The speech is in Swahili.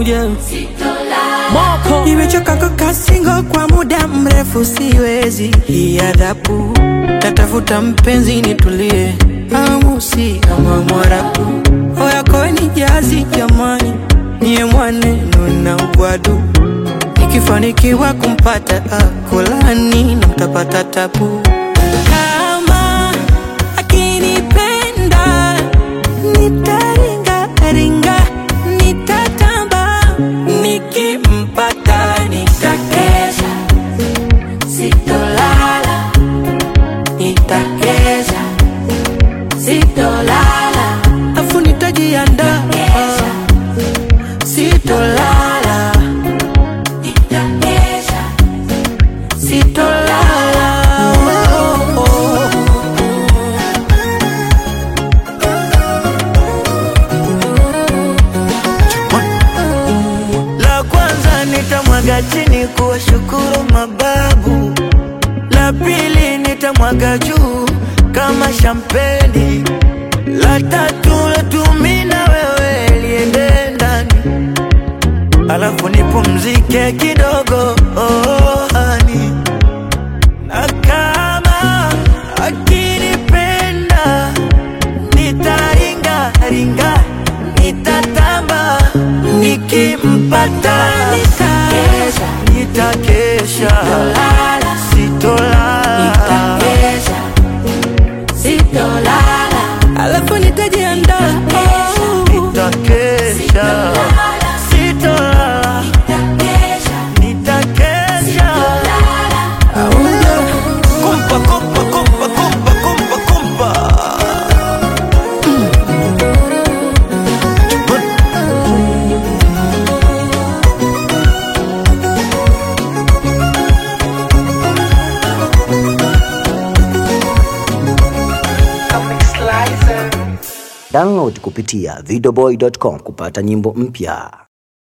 uje Moko Nimechoka kukaa single kwa muda mrefu, siwezi hii adhabu. Natafuta mpenzi nitulie, amusi kama Mwarabu. Oyako ni jazi jamani, niye mwaneno na ugwadu. Nikifanikiwa kumpata akolani na mtapata tabu. Kama akinipenda nitaringa ringa, nitatamba nikimpata nitakesha, sitolala, nitakesha, sitolala, afu nitajiandaa, sitolala, nitakesha, sitolala. Oh, oh, oh. La kwanza nitamwaga chini kuwashukuru mababu, la pili nitamwaga juu kama shampeni, la tatu letu na wewe liende ndani, alafu nipumzike kidogo oh, hani. na kama akinipenda nitaringa ringa nitatamba nikimpata Nitakesha. nitakesha Sitolala. sitolala sitolala, alafu nitajiandaa oh. nitakesha sitolala nitakesha kumpa kumpa kumpa kumpa kumpa kumpa Download kupitia videoboy.com kupata nyimbo mpya.